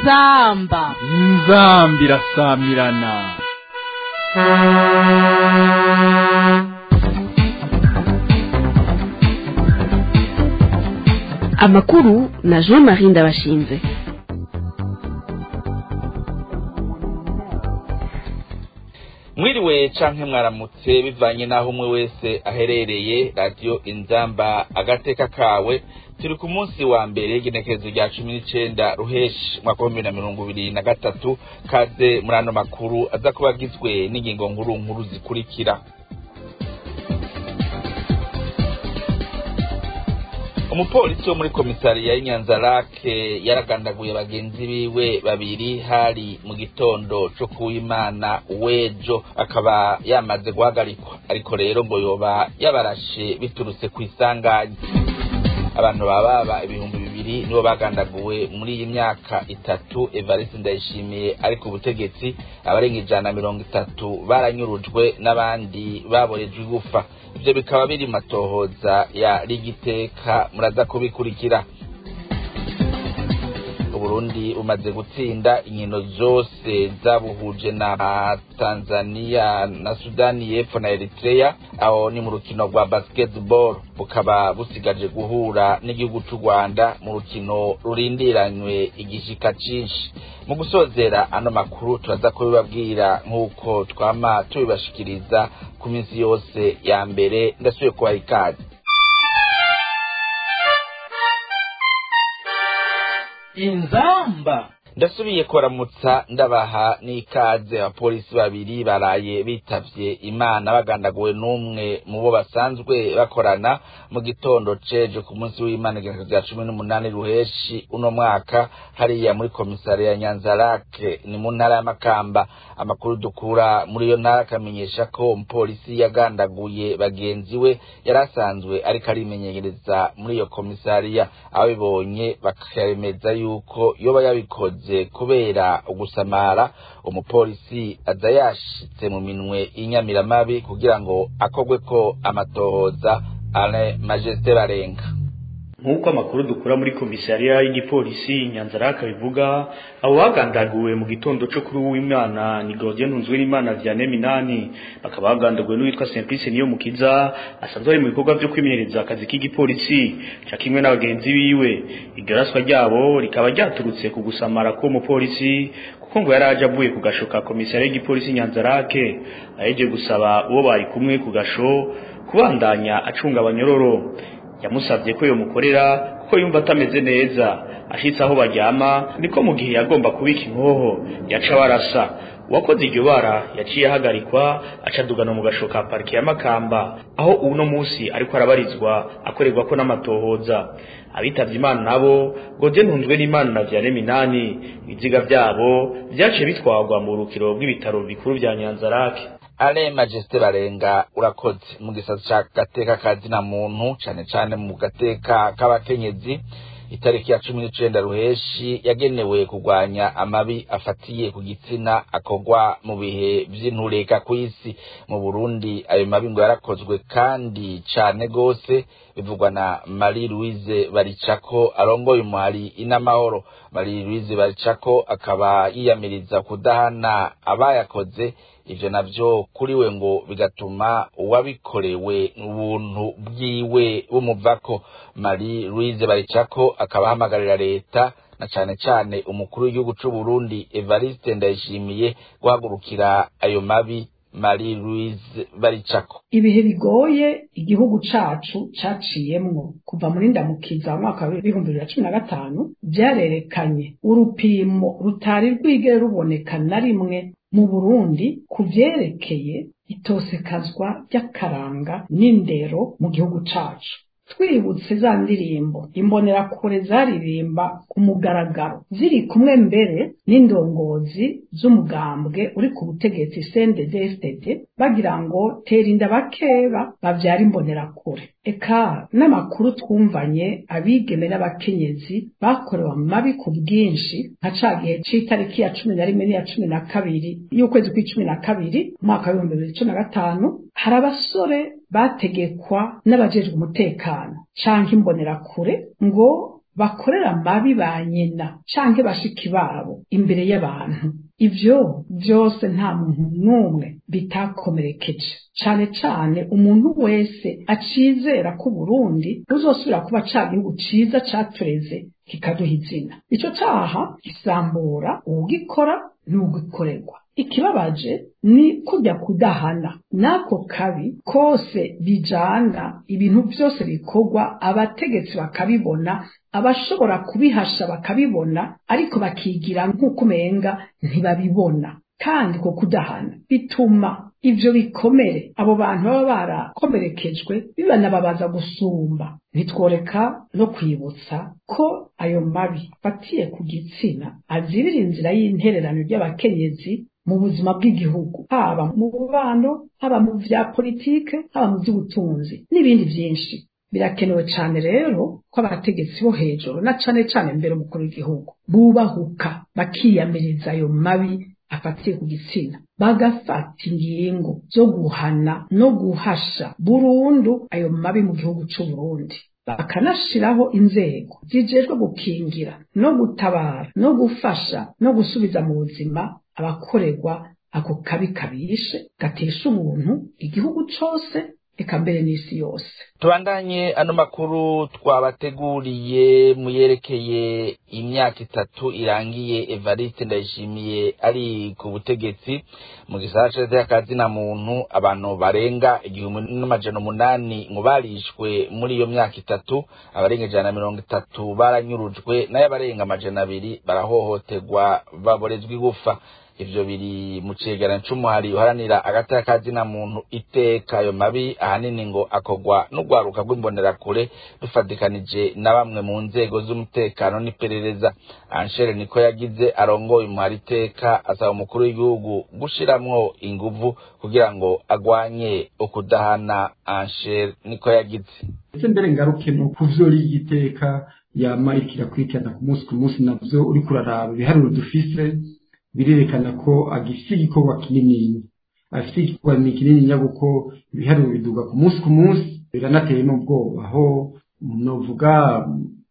inzamba inzambi irasamirana amakuru na jean marie ndabashinze mwiriwe canke mwaramutse bivanye n'aho umwe wese aherereye radiyo inzamba agateka kawe turi ku munsi wa mbere igenekerezo rya cumi n'icenda ruheshi mwaka w'ibihumbi na mirongo ibiri na gatatu kaze muri ano makuru aza kuba agizwe n'ingingo nkuru nkuru zikurikira umupolisi wo muri komisariya y'inyanzarake yaragandaguye bagenzi biwe babiri hari mu gitondo co kuwimana w'ejo akaba yamaze guhagarikwa ariko rero ngo yoba yabarashe biturutse kw'isanganya abantu bababa ibihumbi bibiri nibo bagandaguwe muri iyi myaka itatu evariste ndayishimiye ari ku butegetsi abarenga ijana na mirongo itatu baranyurujwe n'abandi baborejwe igufa ivyo bikaba biri matohoza ya rigiteka muraza kubikurikira uburundi bumaze gutsinda inkino zose zabuhuje na tanzania na sudani y'epfo na eritrea aho ni mu rukino rwa basketball bukaba busigaje guhura n'igihugu c'u rwanda mu rukino rurindiranywe igishika cinshi mu gusozera ano makuru turaza kubibabwira nk'uko twama tubibashikiriza ku minsi yose ya mbere ndasubiye kubaha ikaze inzamba ndasubiye kuramutsa ndabaha n'ikaze abapolisi babiri baraye bitavye imana bagandaguwe n'umwe mu bo basanzwe bakorana mu gitondo ceje ku munsi w'imana igenekerezo rya cumi n'umunani ruheshi uno mwaka hariya muri komisariya ya nyanzarake ni mu ntara ya makamba amakuru dukura muri iyo ntara akamenyesha ko umupolisi yagandaguye bagenzi we yari asanzwe ariko arimenyereza muri iyo komisariya ababibonye bakaremeza yuko yoba yabikoze kubera ugusamara umupolisi aza yashitse mu minwe y'inyamiramabi kugira ngo akogwe ko amatohoza ale majesite barenga nk'uko amakuru dukura muri komisariya y'igipolisi nyanzaraka bivuga abo bagandaguwe mu gitondo cyo kuri uw'imana ni Gordien Ntunzwerimana Vianney Minani bakaba bagandaguwe n'uwitwa Simplice niyo mukiza asanzwe ari mu bikorwa byo kwimenyereza akazi k'igipolisi ca kimwe n'abagenzi biwe igaraswa ryabo rikaba ryaturutse ku gusamara k'uwo mupolisi kuko ngo yari aje avuye ku gasho ka komisariya y'igipolisi nyanzarake aheje gusaba uwo bari kumwe ku gasho kubandanya acunga abanyororo yamusabye ko yomukorera kuko yumva atameze neza ashitse aho baryama niko mu gihe yagomba kubika inkoho yaca barasa uwakoze iryo bara yaciye ahagarikwa acadugana mu gasho ka parike ya makamba aho uno munsi ariko arabarizwa akorerwa ko n'amatohoza abitavye imana nabo Godien Ntunzwe n'Imana na Vianney Minani ibiziga vyabo vyaciye bitwarwa mu rukiro rw'ibitaro bikuru vya Nyanzarake ale majesite barenga urakoze mu gisata ca gateka ka zina muntu cane cane mu gateka k'abakenyezi itariki ya cumi n'icenda ruheshi yagenewe kurwanya amabi afatiye ku gitsina akorwa mu bihe vy'intureka kw'isi mu burundi ayo mabi ngo yarakozwe kandi cane gose bivugwa na marie louise baricako arongoye umuhari inamahoro marie louise baricako akaba yiyamiriza kudahana abayakoze ivyo navyo kuri we ngo bigatuma uwabikorewe ubuntu bwiwe bumuvako marie louise baricako akaba ahamagarira leta na cane cane umukuru w'igihugu c'u Burundi Evariste Ndayishimiye guhagurukira ayo mabi Marie Louise Baricako ibihe bigoye igihugu cacu caciyemwo kuva muri ndamukiza mwaka w'ibihumbi bibiri na cumi na gatanu vyarerekanye urupimo rutari rwigere ruboneka na rimwe mu Burundi ku vyerekeye itosekazwa ry'akaranga n'indero mu gihugu cacu twibutse za ndirimbo imbonerakure zaririmba ku mugaragaro ziri kumwe mbere n'indongozi z'umugambwe uri ku butegetsi CNDD-FDD bagira ngo tera inda bakeba bavyara imbonerakure eka n'amakuru twumvanye abigeme n'abakenyezi bakorewe amabi ku bwinshi nka ca gihe c'itariki ya cumi na rimwe n'iya cumi na kabiri y'ukwezi kw'icumi na kabiri umwaka w'ibihumbi bibiri cumi na gatanu hari abasore bategekwa n'abajejwe umutekano canke imbonerakure ngo bakorera amabi ba nyina canke bashiki babo imbere y'abantu ivyo vyose nta muntu n'umwe bitakomerekeje cane cane umuntu wese acizera ko Burundi buzosubira kuba ca gihugu ciza catureze kikaduha izina ico caha gisambura uwugikora n'ugikorerwa ikibabaje ni kujya kudahana n'ako kabi kose bijana ibintu byose bikorwa abategetsi bakabibona abashobora kubihasha bakabibona ariko bakigira nk'uko umenga ntibabibona kandi ko kudahana bituma ivyo bikomere abo bantu baba barakomerekejwe bibanababaza gusumba ntitworeka no kwibutsa ko ayo mabi afatiye ku gitsina azibira inzira y'intererano ry'abakenyezi mu buzima bw'igihugu haba mu bubano haba mu vya politike haba mu vy'ubutunzi n'ibindi vyinshi birakenewe cane rero ko abategetsi bo hejuru na cane cane mbere umukuru w'igihugu bubahuka bakiyamiriza ayo mabi afatiye ku gitsina bagafata ingingo zo guhana no guhasha burundu ayo mabi mu gihugu c'uburundi bakanashiraho inzego zijejwe gukingira no gutabara no gufasha no gusubiza mu buzima abakorerwa ako kabi kabishe gatesha ubuntu igihugu cose eka mbere n'isi yose tubandanye ano makuru twabateguriye muyerekeye imyaka itatu irangiye evariste ndayishimiye ari ku butegetsi mu gisagara c'akazi na muntu abantu barenga igihumbi n'amajana umunani ngo barishwe muri iyo myaka itatu abarenga ijana na mirongo itatu baranyurujwe nayo abarenga amajana abiri barahohoterwa baborezwa igufa ivyo biri mu cegeranyo c'umuhari uharanira agati kazina muntu iteka ayo mabi ahanini ngo akorwa n'urwaruka rw'imbonerakure rufatikanije na bamwe mu nzego z'umutekano n'iperereza anshere niko yagize arongoye umuhari iteka asaba umukuru w'igihugu gushiramwo inguvu kugira ngo agwanye ukudahana anshere niko yagize ndetse mbere ngaruke no kuvyo rigiteka yama iriko irakurikirana ku munsi ku munsi navyo uriko uraraba ibiharuro dufise birerekana ko agifite igikorwa kinini afite igikorwa ni kinini kuko ibiharuro biduga ku munsi ku munsi biranateye n'ubwoba aho novuga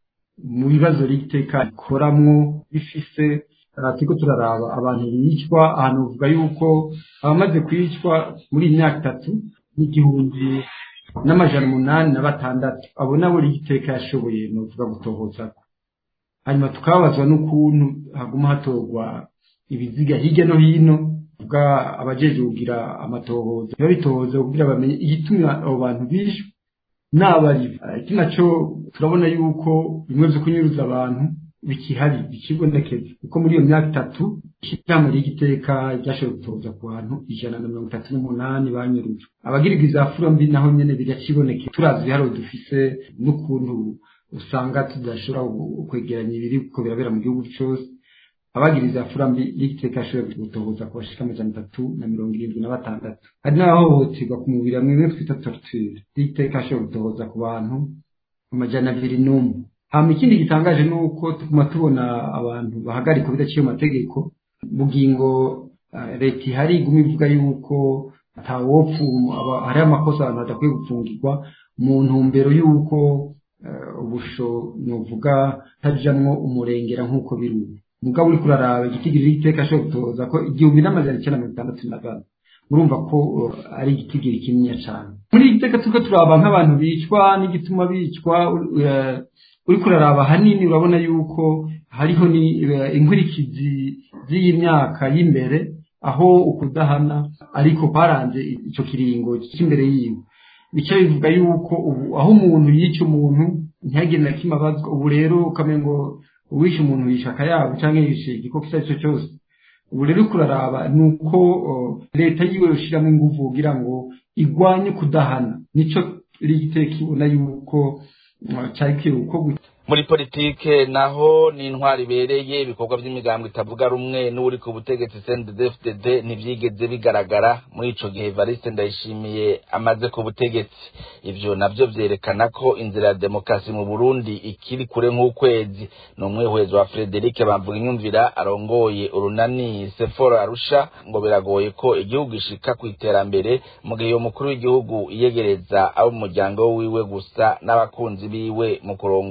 mu bibazo rigiteka ikoramwo bifise turiko turaraba abantu bicwa ahantu uvuga yuko abamaze kwicwa muri iyi myaka itatu n'igihumbi n'amajana umunani na batandatu abo nabo rigiteka yashoboye novuga gutohoza hanyuma tukababazwa n'ukuntu haguma hatorwa ibiziga hirya no hino bwa abajeje kugira amatohoza babitohoza kugira bamenye igituma abo bantu bishwe n'abari iki naco turabona yuko bimwe vyo kunyuruza abantu bikihari bikibonekeza kuko muri iyo myaka itatu ishyirahamwe ry'igiteka ryashoboye gutoza ku bantu ijana na mirongo itatu n'umunani banyurujwe abagirwa iza mbi naho nyene biracibonekeza turazi ibiharuro dufise n'ukuntu usanga tudashobora kwegeranya ibiri kuko birabera mu gihugu cose abagiriza furambi y'igiteka ashoboye gutohoza ku bashika amajana atatu na mirongo irindwi na batandatu hari n'abahohoterwa ku mubiri hamwe bimwe twita torture y'igiteka ashoboye gutohoza ku bantu amajana abiri n'umwe hama ikindi gitangaje ni uko tuguma tubona abantu bahagarikwa bidaciye mu mategeko bugingo leta ihari iguma ivuga yuko atawopfu hariho amakosa abantu badakwiye gupfungirwa mu ntumbero y'uko ubusho novuga tajamwo umurengera nk'uko biri ubu mugabo uri kuraraba igitigiri y'iteka ashobora gutoza ko igihumbi n'amajana icyenda mirongo itandatu na kane murumva ko ari igitigiri kinini cyane muri iri teka turiko turaba nk'abantu bicwa n'igituma bicwa uri kuraraba hanini urabona yuko hariho ni inkurikizi z'iyi myaka y'imbere aho ukudahana ariko kwaranze ico kiringo cy'imbere yiwe bica bivuga yuko ubu aho umuntu yica umuntu ntihagire na kimwe abazwa ubu rero ukamenya ngo uwishe umuntu yishe akayabo cyangwa yishe igikoko icyo ari cyo cyose ubu rero kuraraba ni uko leta yiwe yoshyiramo ingufu kugira ngo igwanye kudahana nicyo rigiteka ibona yuko cyari kwiye gukorwa muri politike naho ni intwari ibereye ibikorwa by'imigambo itavuga rumwe n'uri ku butegetsi CNDD-FDD ntibyigeze bigaragara muri ico gihe Evariste Ndayishimiye amaze ku butegetsi ivyo navyo vyerekana ko inzira ya demokarasi mu Burundi ikiri kure nk'ukwezi ni umwihwezo wa Frederic Bamvuga inyumvira arongoye urunani Sephora Arusha ngo biragoye ko igihugu gishika ku iterambere mu gihe umukuru w'igihugu iyegereza abo mu muryango wiwe gusa n'abakunzi biwe mu kurongora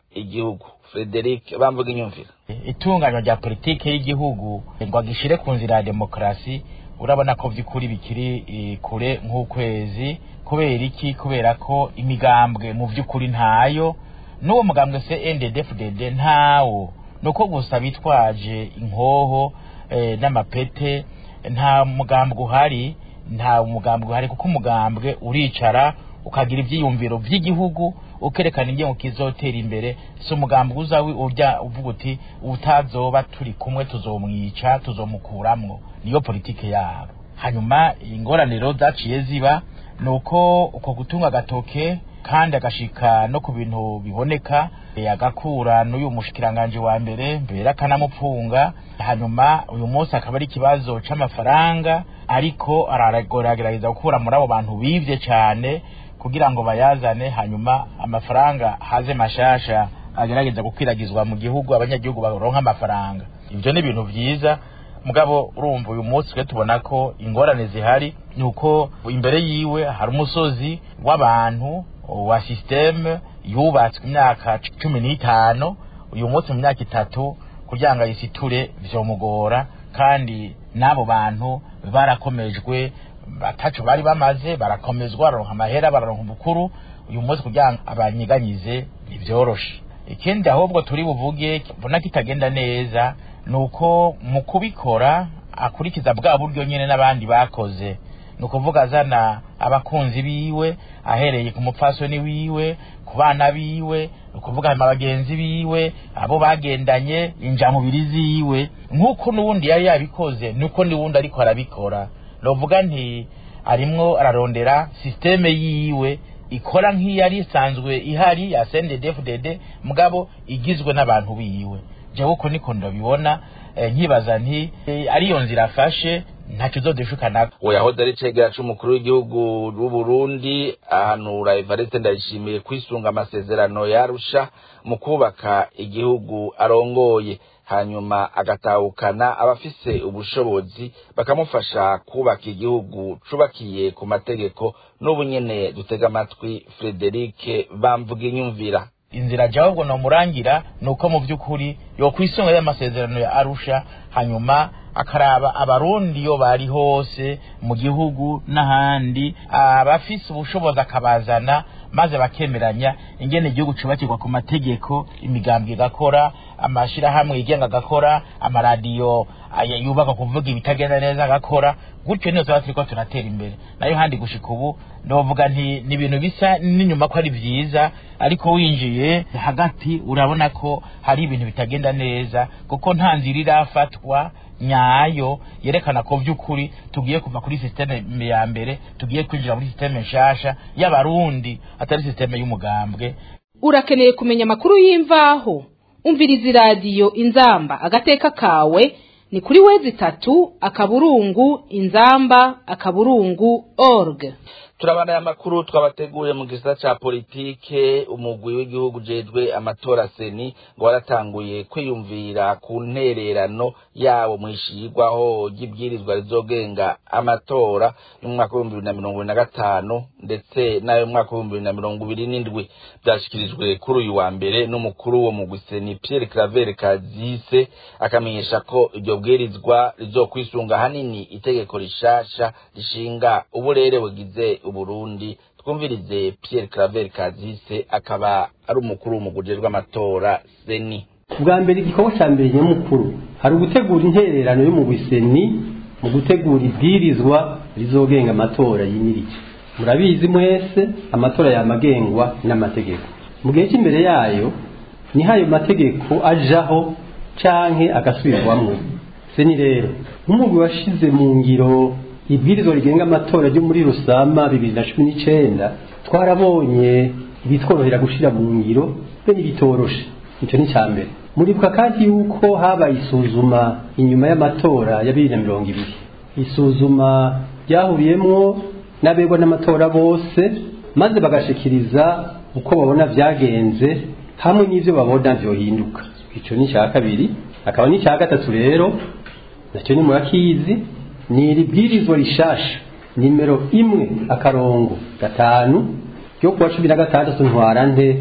igihugu frederic bamvuga inyumvira itunganywa rya politike y'igihugu ngo agishire ku nzira ya demokarasi urabona ko by'ukuri bikiri eh, kure nk'ukwezi kubera iki kubera ko imigambwe mu by'ukuri ntayo n'uwo mugambwe se NDD-FDD ntawo nuko gusa bitwaje inkoho eh, n'amapete nta mugambwe uhari nta mugambwe uhari kuko umugambwe uricara ukagira ibyiyumviro by'igihugu ukerekana ingengo kizotera imbere si umugambwe uza wi- urya uvuga uti utazoba turi kumwe tuzomwica tuzomukuramwo niyo politike yabo hanyuma ingorane zaciye ziba ni uko uko gutunga agatoke kandi agashika no ku bintu biboneka eh, agakura n'uyu mushikiranganje wa mbere mbere akanamupfunga hanyuma uyu munsi akaba ari ikibazo c'amafaranga ariko aragerageza gukura muri abo bantu bivye cane kugira ngo bayazane hanyuma amafaranga haze mashasha agerageza gukwiragizwa mu gihugu abanyagihugu baronka amafaranga ivyo ni ibintu vyiza mugabo urumva uyu munsi twe tubona ko ingorane zihari ni uko imbere yiwe hari umusozi w'abantu wa systeme yubatswe imyaka cumi n'itanu uyu munsi mu myaka itatu kugira ngo ayisiture vyomugora kandi n'abo bantu barakomejwe batacu bari bamaze barakomezwa bararonka amahera bararonka ubukuru uyu munsi kugira ngo abanyiganyize ntibyoroshe ikindi ahubwo turi buvuge mbona kitagenda neza ni uko mu kubikora akurikiza bwa buryo nyine n'abandi bakoze ni ukuvuga azana abakunzi biwe ahereye ku mupfasoni wiwe ku bana biwe ni ukuvuga hanyuma bagenzi biwe abo bagendanye injamubiri ziwe nk'uko n'ubundi yari yabikoze niko n'ubundi ariko arabikora novuga nti arimwo ararondera sisiteme yiwe ikora nk'iyari isanzwe ihari ya CNDD-FDD mugabo igizwe n'abantu biwe jewe uko niko ndabibona eh, nkibaza nti eh, ariyo nzira afashe ntacyo uzodushukanako uwo yahoze ari cegera c'umukuru w'igihugu w'u Burundi ahanura Evariste Ndayishimiye kwisunga amasezerano yarusha mu kubaka igihugu arongoye hanyuma agatahukana abafise ubushobozi bakamufasha kubaka igihugu cubakiye ku mategeko n'ubu nyene dutega amatwi Frederic bamvuga inyumvira inzira jawe ubwo nomurangira ni uko mu by'ukuri yokwisunga y'amasezerano ya arusha hanyuma akaraba abarundi iyo bari hose mu gihugu n'ahandi abafise ubushobozi akabazana maze bakemeranya ingene igihugu cubakirwa ku mategeko imigambwe igakora amashirahamwe yigenga agakora amaradiyo aya yubaka kuvuga ibitagenda neza agakora gutyo niyo tuba turiko turatera imbere nayo handi gushika ubu novuga nti ni ibintu bisa n'inyuma ko ari vyiza ariko winjiye hagati urabona ko hari ibintu bitagenda neza kuko nta nzira irafatwa nyayo yerekana ko vy'ukuri tugiye kuva kuri systeme ya mbere tugiye kwinjira muri systeme nshasha y'abarundi atari systeme y'umugambwe urakeneye kumenya amakuru y'imvaho umviriza iradiyo inzamba agateka kawe ni kuri wezi itatu akaburungu inzamba akaburungu org turabana aya makuru twabateguye mu gisata ca politike umugwi w'igihugu jejwe amatora seni ngo waratanguye kwiyumvira ku ntererano yabo mwishigwaho ry'ibwirizwa rizogenga amatora y'umwaka w'ibihumbi bibiri na mirongo ibiri na gatanu ndetse n'ayo mwaka w'ibihumbi bibiri na mirongo ibiri n'indwi vyashikirijwe kuri uyu wa mbere n'umukuru wo mugwi seni Pierre Claver Kazise akamenyesha ko iryo bwirizwa rizokwisunga hanini itegeko rishasha rishinga uburere bugize uburundi twumvirize Pierre Claver Kazise akaba ari umukuru w'umugujejwe amatora seni bwa mbere igikorwa cya mbere nyamukuru hari ugutegura intererano yo mu biseni mu gutegura ibwirizwa rizogenga amatora yimirije murabizi mwese amatora yamagengwa n'amategeko mu gihe cy'imbere yayo niho ayo mategeko ajaho canke agasubirwamwo seni rero nk'umugwi washize mu ngiro ibwirizwa rigenga amatora ryo muri rusama bibiri na cumi n'icenda twarabonye ibitworohera gushira mu ngiro be n'ibitoroshe icyo ni icya mbere muribuka kandi yuko habaye isuzuma inyuma y'amatora ya bibiri na mirongo ibiri isuzuma ryahuriyemwo n'abegwa n'amatora bose maze bagashikiriza uko babona byagenze hamwe n'ibyo babona byohinduka icyo ni icya kabiri akaba n'icya gatatu rero nacyo ni murakizi ni iri bwirizwa rishasha nimero imwe akarongo gatanu ryo kuwa cumi na gatandatu ntwarante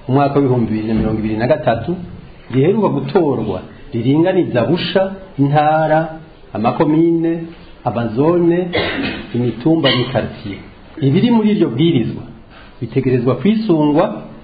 mu mwaka w'ibihumbi bibiri na mirongo ibiri na gatatu riheruka gutorwa riringaniza busha intara amakomine amazone imitumba n'ikartiye ibiri muri iryo bwirizwa bitegerezwa kwisungwa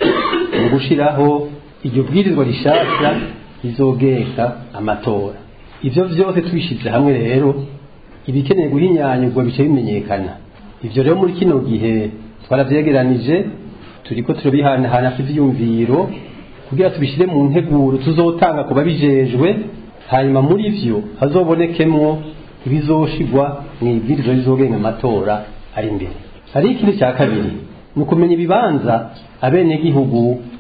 mu gushiraho iryo bwirizwa rishasha rizogenga amatora ivyo vyose tubishize hamwe rero ibikeneye guhinyanyurwa bice bimenyekana ivyo rero muri kino gihe twaravyegeranije turiko turabihanahana ivyiyumviro kugira tubishire mu nteguro tuzotanga ku babijejwe hanyuma muri vyo hazobonekemwo ibizoshigwa mu ibwirizwa rizogenga amatora ari imbere hari ikindi cya kabiri ni ukumenya ibibanza abenegihugu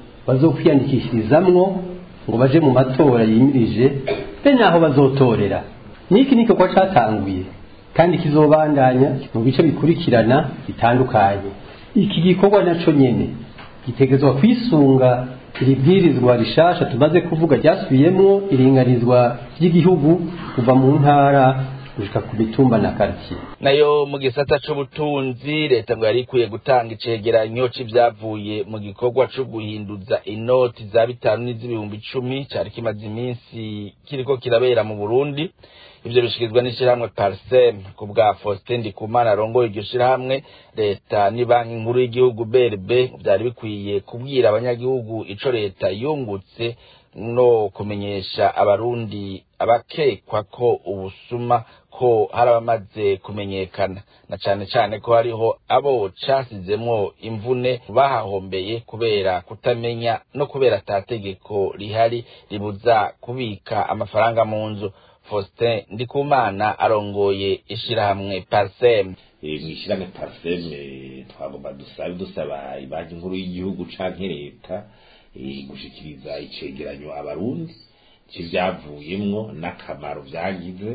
bazokwiyandikishirizamwo ngo baje mu matora yimirije be naho bazotorera niki niko kwa catanguye kandi kizobandanya mu bice bikurikirana bitandukanye iki gikorwa naco nyene gitegerezwa kwisunga iri bwirizwa rishasha tumaze kuvuga ryasubiyemwo iringanizwa ry'igihugu kuva mu ntara gushika ku mitumba na quartier nayo mu gisata c'ubutunzi leta ngo yari ikwiye gutanga icegeranyo c'ivyavuye mu gikorwa co guhinduza inoti za bitanu n'iz'ibihumbi icumi cari kimaze iminsi kiriko kirabera mu burundi ivyo bishikirizwa n'ishirahamwe parsem ku bwa faustin ndikumana arongoye iryo shirahamwe leta ni banki nkuru y'igihugu brb vyari bikwiye kubwira abanyagihugu ico leta yungutse no kumenyesha abarundi abakekwa ko ubusuma ko hari abamaze kumenyekana na cane cane ko hariho abo casizemwo imvune bahahombeye kubera kutamenya no kubera ata tegeko rihari ribuza kubika amafaranga mu nzu faustin ndikumana arongoye ishirahamwe parsem mw'ishirahamwe parsem twagomba dusabe dusaba ibanki nkuru y'igihugu canke leta gushikiriza icegeranyo abarundi c'ivyavuyemwo n'akamaro vyagize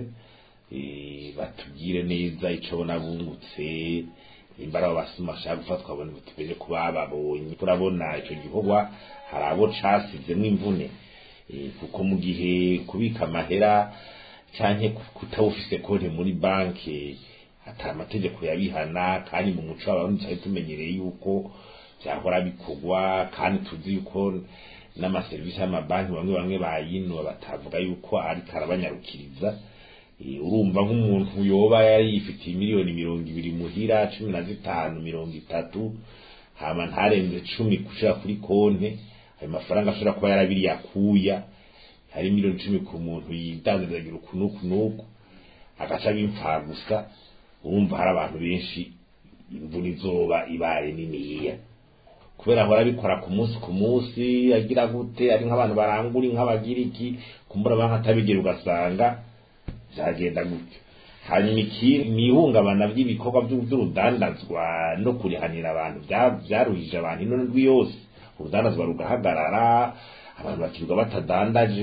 batubwire neza ico bona bungutse imbara abo basuma bashaka gufatwa bona tumenye ko bababonye turabona ico gikorwa hari abo casizemwo imvune kuko mu gihe kubika amahera canke kutawufise konti muri banki ata amategeko yabihana kandi mu muco w'abarundi twari tumenyereye yuko vyahora bikorwa kandi tuzi yuko n'amaserivisi y'amabanki bamwe bamwe bayinuba batavuga yuko ariko arabanyarukiriza urumva nk'umuntu yoba yari yifitiye miliyoni mirongo ibiri muhira cumi na zitanu mirongo itatu hama ntarenze cumi gushira kuri konte ayo mafaranga ashobora kuba yarabiriye akuya hari miliyoni cumi ku muntu yidandazagira uku n'uku n'uku agaca bimfa gusa urumva hari abantu benshi imvura izoba ibaye niniya kubera ahora abikora ku munsi ku munsi agira gute ari nk'abantu barangura nk'abagira iki kumbura banki atabigera ugasanga byagenda gutyo hanyuma ikindi ni ihungabana ry'ibikorwa by'urudandazwa no kurihanira abantu byaruhije abantu ino ndwi yose urudandazwa rugahagarara abantu bakirirwa batadandaje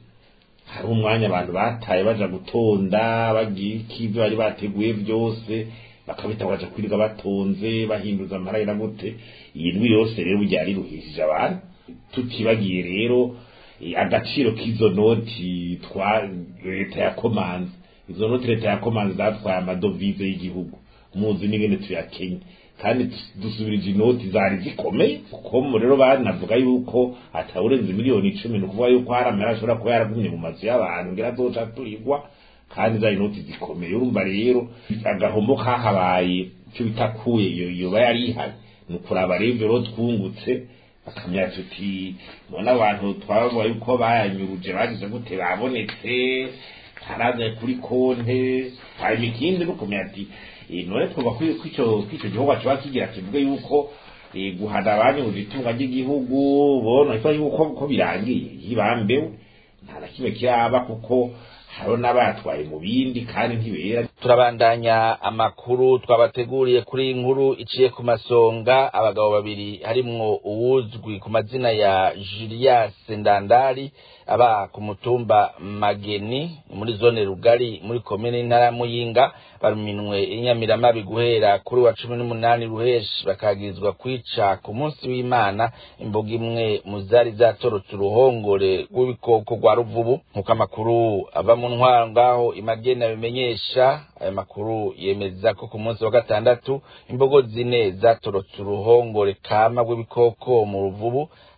hari umwanya abantu bataye baja gutonda bagira ikivyo bari bateguye byose bakabita baja kwirirwa batonze bahinduza amarayira gute iyi ndwi yose rero burya riruhishije abantu tutibagiye rero agaciro k'izo noti twa leta yakomanze izo noti leta yakomanze zatwaye amadovize y'igihugu muzi n'ingene tuyakenye kandi dusubirije inoti zari zikomeye kuko rero banavuga yuko atawurenze miliyoni icumi ni ukuvuga yuko hari amera ashobora kuba yaragumye mu mazu y'abantu ngira azoca turigwa kandi za inoti zikomeye urumva rero agahombo kahabaye icyo bita kuye iyo yoba yari ihari ni ukuraba rero rero twungutse bakamya tuti none abantu twabavuga yuko bayanyuruje bagize gute babonetse haraza kuri konte hanyuma ikindi no kumenya ati none twumva ko ico gikorwa kiba kigira kivuge yuko guhana abanyuruje itunga ry'igihugu bona yuko ko birangiye hibambewe nta na kimwe kiraba kuko hariho n'abatwaye mu bindi kandi ntibera turabandanya amakuru twabateguriye kuri iyi nkuru iciye ku masonga abagabo babiri harimwo uwuzwi ku mazina ya Julius Ndandari aba ku mutumba Mageni muri zone Rugari muri komine intara Muyinga baruminwe inyamiramabi guhera kuri wa cumi n'umunani ruheshi bakagizwa kwica ku munsi w'Imana imboga imwe mu zari zatorotse uruhongore rw'ibikoko rwa ruvubu nk'uko amakuru ava mu ntwaro ngaho imagena bimenyesha aya makuru yemeza ko ku munsi wa gatandatu imbogo zine zatorotse uruhongore kama rw'ibikoko mu ruvubu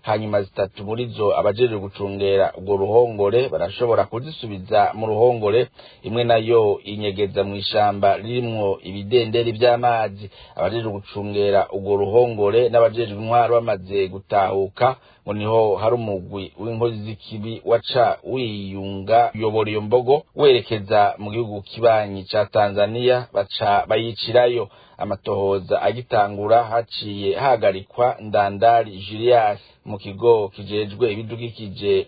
hanyuma zitatu muri zo abajejwe gucungera urwo ruhongore barashobora kuzisubiza mu ruhongore imwe nayo inyegeza mu ishamba ririmwo ibidenderi vy'amazi abajejwe gucungera urwo ruhongore n'abajejwe intwaro bamaze gutahuka ngo niho hari umugwi w'inkozi z'ikibi waca wiyunga uyobora iyo mbogo werekeza mu gihugu kibanyi ca tanzaniya baca bayicirayo amatohoza agitangura haciye hagarikwa ndandari julius mu kigo kijejwe ibidukikije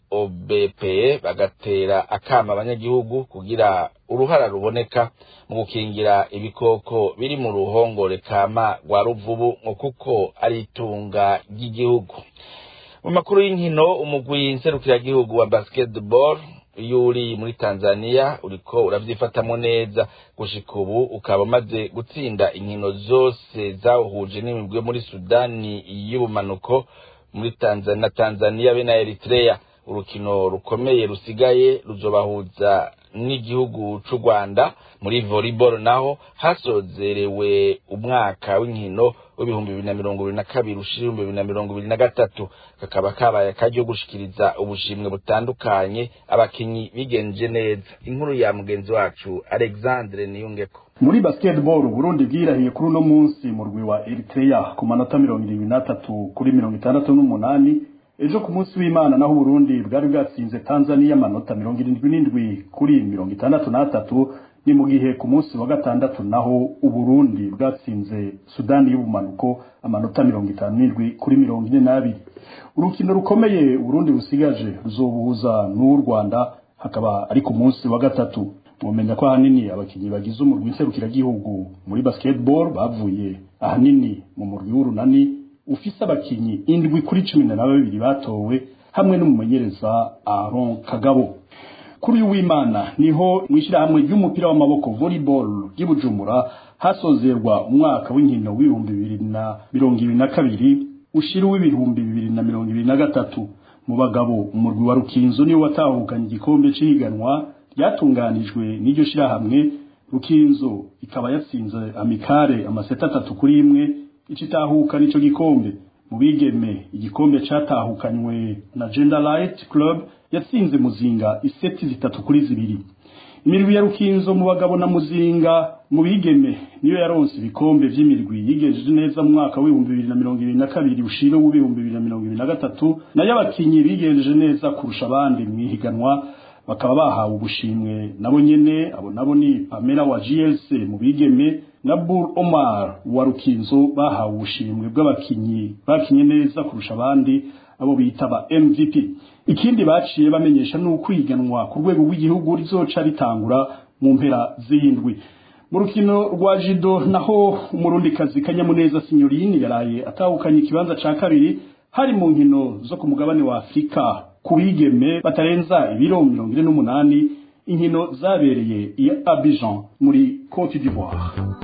obpe bagatera akama abanyagihugu kugira uruhara ruboneka mu gukingira ibikoko biri mu ruhongore kama rwa ruvubu ngo kuko ari itunga ry'igihugu mu makuru y'inkino umugwi nserukiragihugu wa basketball iyo uri muri tanzania uriko uravyifatamo neza gushika ubu ukaba umaze gutsinda inkino zose zawuhuje n'imigwi yo muri sudani y'ubumanuko muri tanzania na tanzania be na eritrea urukino rukomeye rusigaye ruzobahuza n'igihugu c'u rwanda muri volleyball naho hasozerewe umwaka w'inkino w'ibihumbi bibiri na mirongo ibiri na kabiri ushira ibihumbi bibiri na mirongo ibiri na gatatu kakaba kabaye akaryo gushikiriza ubushimwe butandukanye abakinyi bigenje neza inkuru ya mugenzi wacu alexandre niyungeko muri basketball Burundi bwirahiye kuri uno munsi mu rwi wa Eritrea ku manota mirongo irindwi n'atatu kuri mirongo itandatu n'umunani ejo ku munsi w'imana naho Burundi bwari bwatsinze Tanzania amanota mirongo irindwi n'indwi kuri mirongo itandatu n'atatu ni mu gihe ku munsi wa gatandatu naho Uburundi bwatsinze Sudani y'ubumanuko amanota mirongo itanu n'indwi kuri mirongo ine n'abiri urukino rukomeye Burundi busigaje ruzobuhuza n'u Rwanda hakaba ari ku munsi wa gatatu mumenya ko ahanini abakinnyi bagize umurwi nserukiragihugu muri basketball bavuye ahanini mu murwi w'urunani ufise abakinnyi indwi kuri cumi na babiri batowe hamwe n'umumenyereza Aaron Kagabo kuri uyu w'Imana niho mwishirahamwe ry'umupira w'amaboko volleyball ry'Ibujumbura hasozerwa umwaka w'inkino w'ibihumbi bibiri na mirongo ibiri na kabiri ushira w'ibihumbi bibiri na mirongo ibiri na gatatu mu bagabo umurwi wa Rukinzo niwo watahukanye igikombe c'ihiganwa ryatunganijwe n'iryo shirahamwe Rukinzo ikaba yatsinze amikare amaseta atatu kuri imwe icitahuka nico gikombe mu bigeme igikombe catahukanywe na Gender Light Club yatsinze muzinga iseti zitatu kuri zibiri imirwi ya Rukinzo mu bagabo na muzinga mu bigeme niyo yaronse ibikombe vy'imirwi yigejeje neza mu mwaka w'ibihumbi bibiri na mirongo ibiri na kabiri ushiro w'ibihumbi bibiri na mirongo ibiri na gatatu nayo abakinyi bigejeje neza kurusha abandi mw'ihiganwa bakaba bahawe ubushimwe nabo nyene abo nabo ni Pamela wa GLC mu bigeme na Bur Omar wa Rukinzo bahawe ubushimwe bw'abakinyi bakinye neza kurusha abandi abo bita ba MVP ikindi baciye bamenyesha ni ukwiganwa ku rwego rw'igihugu rizoca ritangura mu mpera z'indwi mu rukino rwa jido naho umurundikazi kanyamuneza sinyorine yaraye atahukanye ikibanza ca kabiri hari mu nkino zo ku mugabane wa Afrika ku bigeme batarenza ibiro mirongo ine n'umunani inkino zabereye i Abidjan muri Cote d'Ivoire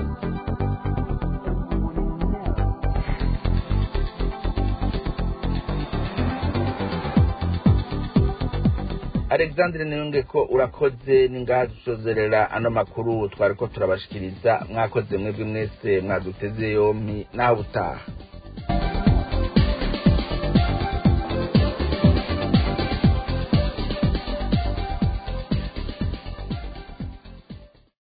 alexandre niyunge ko urakoze ningaha dusozerera ano makuru twari ko turabashikiriza mwakoze mwebwe mwese mwaduteze yompi naho ubutaha